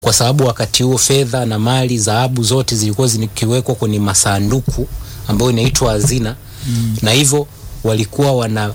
kwa sababu wakati huo fedha na mali, dhahabu zote zilikuwa zikiwekwa kwenye masanduku ambayo inaitwa hazina mm. na hivyo walikuwa wana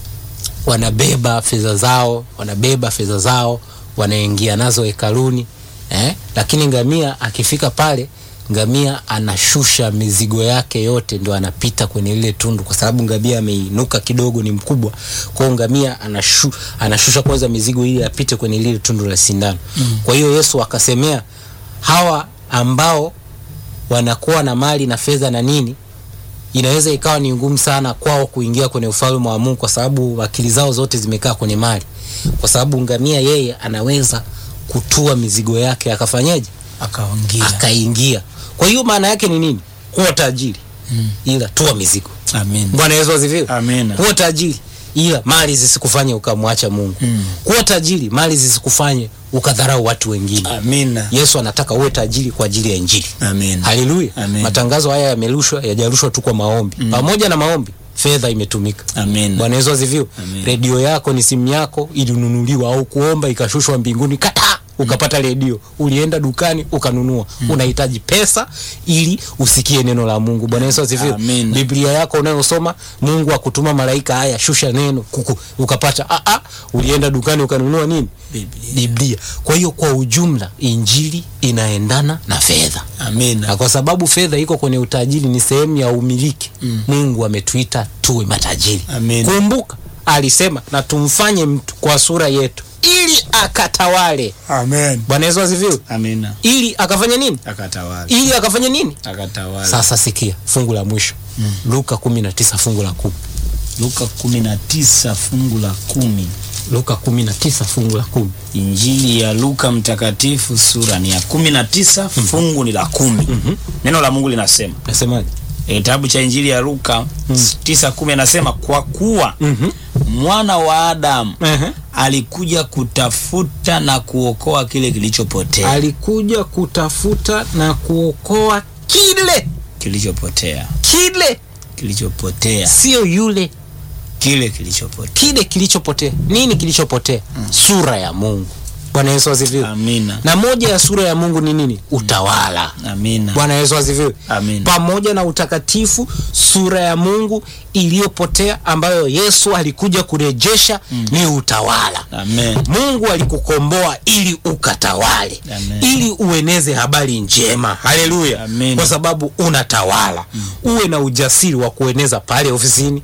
wanabeba fedha zao wanabeba fedha zao wanaingia nazo hekaluni eh? Lakini ngamia akifika pale, ngamia anashusha mizigo yake yote, ndo anapita kwenye lile tundu, kwa sababu ngamia ameinuka kidogo, ni mkubwa. Kwa hiyo ngamia anashu, anashusha kwanza mizigo ili apite kwenye lile tundu la sindano mm. Kwa hiyo Yesu akasemea hawa ambao wanakuwa na mali na fedha na nini inaweza ikawa ni ngumu sana kwao kuingia kwenye ufalme wa Mungu kwa sababu akili zao zote zimekaa kwenye mali, kwa sababu ngamia yeye anaweza kutua mizigo yake akafanyaje, akaingia akaingia. Kwa hiyo maana yake ni nini? Kuwa tajiri mm. ila tua mizigo. Amen. Bwana Yesu asifiwe. Amen. Kuwa tajiri ila mali zisikufanye ukamwacha Mungu. Mm. Kuwa tajiri mali zisikufanye ukadharau watu wengine. Amina. Yesu anataka uwe tajiri kwa ajili ya Injili. Amen. Haleluya. Amen. Matangazo haya yamerushwa, yajarushwa tu kwa maombi. Pamoja na maombi, fedha imetumika. Amen. Bwana Yesu asifiwe. Amen. Redio yako ni simu yako ilinunuliwa au kuomba ikashushwa mbinguni kata ukapata redio, ulienda dukani ukanunua. Unahitaji pesa ili usikie neno la Mungu. Bwana Yesu asifiwe. Amen. Biblia yako unayosoma, Mungu akutuma malaika, haya shusha neno kuku, ukapata. Ah, ah, ulienda dukani ukanunua nini? Biblia. Biblia. Kwa hiyo kwa ujumla, injili inaendana na fedha Amina. na kwa sababu fedha iko kwenye utajiri, ni sehemu ya umiliki mm. Mungu ametuita tuwe matajiri. Amen. Kumbuka alisema na tumfanye mtu kwa sura yetu ili akatawale. Amen. Bwana Yesu asifiwe. Amina. Ili akafanya nini? Akatawala. Ili akafanya nini? Akatawala. Sasa sikia fungu la mwisho mm. Luka 19 fungu la kumi. Luka 19 fungu la kumi. Luka 19 fungu la kumi. Injili ya Luka mtakatifu sura ni ya 19 fungu ni la kumi. Neno la Mungu linasema Nasemaje? E, kitabu cha Injili ya Luka tisa kumi anasema kwa kuwa Mhm. mwana wa Adamu Ehe. alikuja kutafuta na kuokoa kile kilichopotea Alikuja kutafuta na kuokoa kile kilichopotea kile, kilichopotea sio yule kile kilichopotea. kile kilichopotea. Nini kilichopotea? Sura ya Mungu. Bwana Yesu asifiwe. Amina, Na moja ya sura ya Mungu ni nini? Utawala. amina, Bwana Yesu asifiwe. amina, Pamoja na utakatifu, sura ya Mungu iliyopotea ambayo Yesu alikuja kurejesha ni utawala. amen, Mungu alikukomboa ili ukatawale, Amen. ili ueneze habari njema. Haleluya! Amen. Kwa sababu unatawala. Uwe na ujasiri wa kueneza pale ofisini,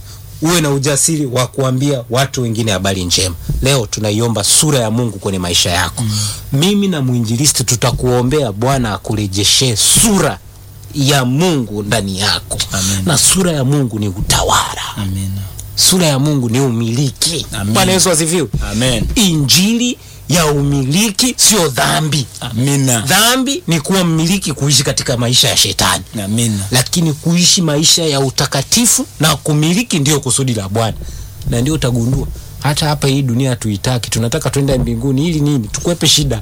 uwe na ujasiri wa kuambia watu wengine habari njema. Leo tunaiomba sura ya Mungu kwenye maisha yako. Mimi na mwinjilisti tutakuombea Bwana akurejeshe sura ya Mungu ndani yako, Amen. na sura ya Mungu ni utawala, amina, sura ya Mungu ni umiliki. Amen. Bwana Yesu asifiwe. amen, Injili ya umiliki sio dhambi. amina, Dhambi ni kuwa mmiliki, kuishi katika maisha ya shetani, amina, lakini kuishi maisha ya utakatifu na kumiliki ndiyo kusudi la Bwana, na ndio utagundua hata hapa hii dunia hatuitaki, tunataka twenda mbinguni ili nini? Tukwepe shida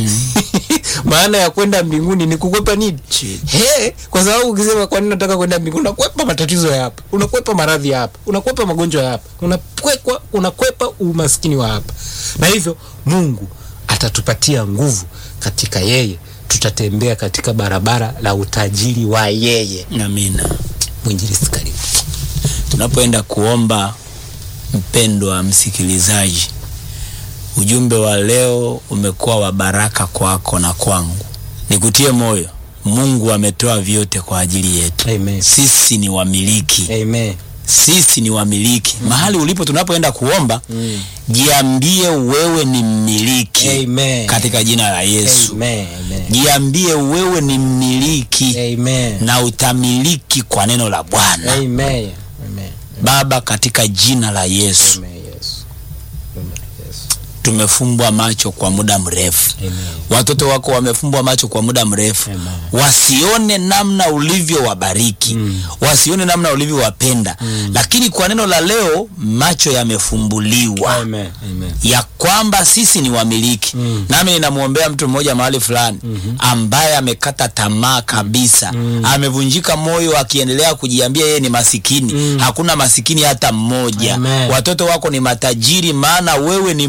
maana ya kwenda mbinguni ni kukwepa nini? Shida. He, kwa sababu ukisema kwa nini nataka kwenda mbinguni, unakwepa matatizo ya hapa, unakwepa maradhi ya hapa, unakwepa magonjwa ya hapa, unakwepa, unakwepa umaskini wa hapa, na hivyo Mungu atatupatia nguvu katika yeye, tutatembea katika barabara la utajiri wa yeye. amina. Mwinjilisti, karibu. Tunapoenda kuomba, mpendwa msikilizaji, ujumbe wa leo umekuwa wa baraka kwako na kwangu. Nikutie moyo, Mungu ametoa vyote kwa ajili yetu. Amen. Sisi ni wamiliki, Amen. sisi ni wamiliki. Mahali ulipo tunapoenda kuomba, jiambie wewe ni mmiliki Amen. katika jina la Yesu. Amen. Amen. Jiambie wewe ni mmiliki Amen. na utamiliki kwa neno la Bwana. Amen. Amen. Baba, katika jina la Yesu, Amen. Yes. Amen. Yes. tumefumbwa macho kwa muda mrefu. Amen. Watoto wako wamefumbwa macho kwa muda mrefu, Amen. wasione namna ulivyowabariki, wasione namna ulivyowapenda, lakini kwa neno la leo macho yamefumbuliwa Amen. Amen. ya kwamba sisi ni wamiliki. Nami ninamwombea mtu mmoja mahali fulani ambaye amekata tamaa kabisa, amevunjika moyo, akiendelea kujiambia yeye ni masikini. Hakuna masikini hata mmoja. Amen. Watoto wako ni matajiri, maana wewe ni Mungu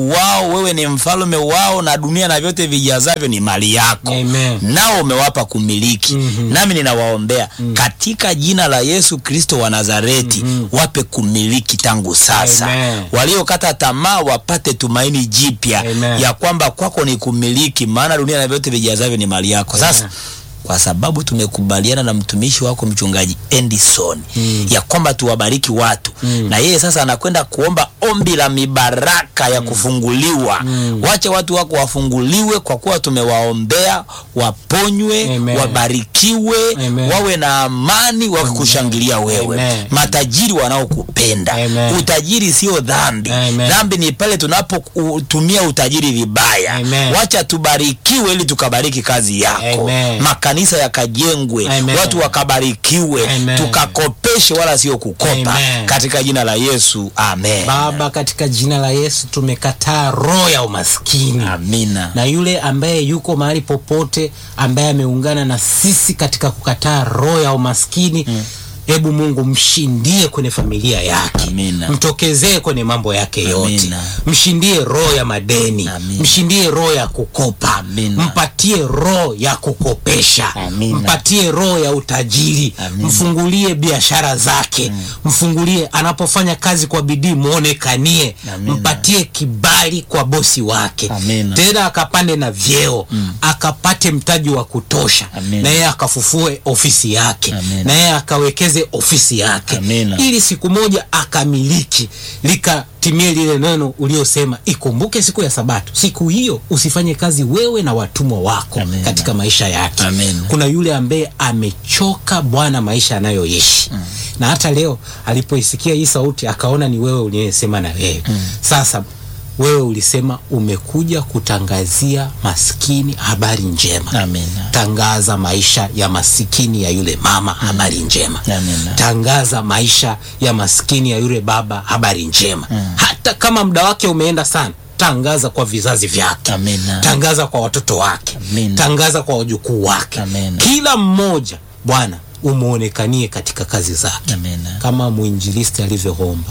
wao, wewe ni mfalme wao, na dunia na vyote vijazavyo ni mali yako Amen. nao umewapa kumiliki. Nami ninawaombea katika jina la Yesu Kristo wa Nazareti, wape kumiliki tangu sasa. Amen. Waliokata tamaa wapate tumaini jipya Amen. ya kwamba kwako ni kumiliki, maana dunia na vyote vijazavyo ni mali yako. Sasa Amen. kwa sababu tumekubaliana na mtumishi wako mchungaji Endison Mm. ya kwamba tuwabariki watu Mm. na yeye sasa anakwenda kuomba ombi la mibaraka ya kufunguliwa. Mm. Wache watu wako wafunguliwe, kwa kuwa tumewaombea waponywe, Amen. wabarikiwe, Amen. wawe na amani, wakikushangilia wewe. Amen. Matajiri wanaokupenda. Amen. Utajiri sio dhambi. Amen. Dhambi ni pale tunapotumia utajiri vibaya. Amen. Wacha tubarikiwe ili tukabariki kazi yako. Amen. Makanisa yakajengwe, Amen. watu wakabarikiwe, Amen. tukakopeshe wala sio kukopa, Amen. katika jina la Yesu, amen. Baba, katika jina la Yesu tumekataa roho ya umaskini Amina. na yule ambaye yuko mahali popote ambaye ameungana na sisi katika kukataa roho ya umaskini hebu Mungu mshindie kwenye familia yake, Amina. mtokezee kwenye mambo yake yote, Amina. mshindie roho ya madeni, Amina. mshindie roho ya kukopa, Amina. mpatie roho ya kukopesha, Amina. mpatie roho ya utajiri, Amina. mfungulie biashara zake, mfungulie anapofanya kazi kwa bidii, mwonekanie, Amina. mpatie kibali kwa bosi wake Amina. tena akapande na vyeo akapate mtaji wa kutosha Amina. na yeye akafufue ofisi yake Amina. na yeye akawekeze ofisi yake Amina. ili siku moja akamiliki likatimie lile neno uliosema ikumbuke siku ya sabato siku hiyo usifanye kazi wewe na watumwa wako Amina. katika maisha yake Amina. kuna yule ambaye amechoka bwana maisha anayoishi na hata leo alipoisikia hii sauti akaona ni wewe uliyesema na wewe sasa wewe ulisema umekuja kutangazia maskini habari njema Amina. tangaza maisha ya masikini ya yule mama habari njema Amina. tangaza maisha ya maskini ya yule baba habari njema hata kama muda wake umeenda sana tangaza kwa vizazi vyake Amina. tangaza kwa watoto wake Amina. tangaza kwa wajukuu wake Amina. kila mmoja bwana umwonekanie katika kazi zake Amina. kama mwinjilisti alivyoomba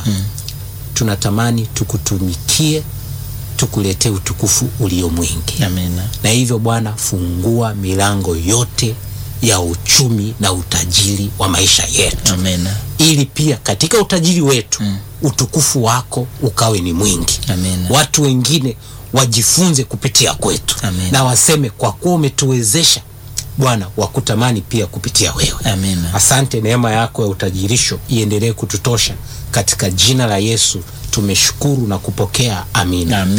tunatamani tukutumikie tukuletee utukufu ulio mwingi Amina. na hivyo bwana fungua milango yote ya uchumi na utajiri wa maisha yetu Amina. ili pia katika utajiri wetu utukufu wako ukawe ni mwingi Amina. watu wengine wajifunze kupitia kwetu Amina. na waseme kwa kuwa umetuwezesha bwana wakutamani pia kupitia wewe Amina. asante neema yako ya utajirisho iendelee kututosha katika jina la yesu tumeshukuru na kupokea amina Amina.